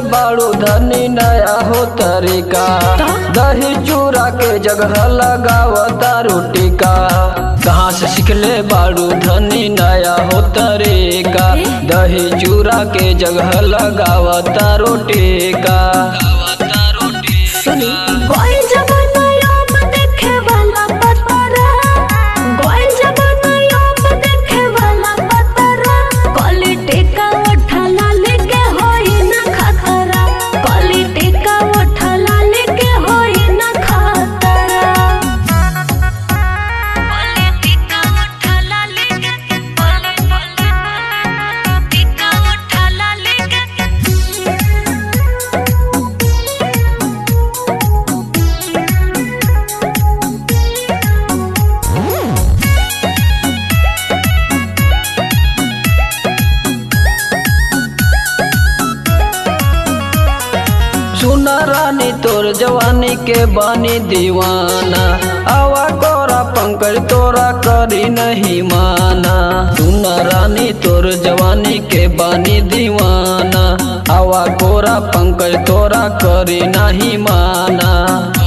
बाड़ू धनी नया हो तरीका दही चूरा के जगह लगावता रोटी का कहाँ से सीखले बाड़ू धनी नया हो तरीका दही चूरा के जगह लगावता रोटी का सुनी गोल जमाना याम देखे वाला पतरा गोल जमाना याम देखे वाला पतरा क्वालिटी का उठला लेके होई ना खतरा क्वालिटी का उठला लेके होई ना खतरा क्वालिटी का उठला लेके क्वालिटी का उठला लेके सुना रानी तोर जवानी के बानी दीवाना आवा कोरा पंकज तोरा करी नहीं माना सुना रानी तोर जवानी के बानी दीवाना आवा कोरा पंकज तोरा करी नहीं माना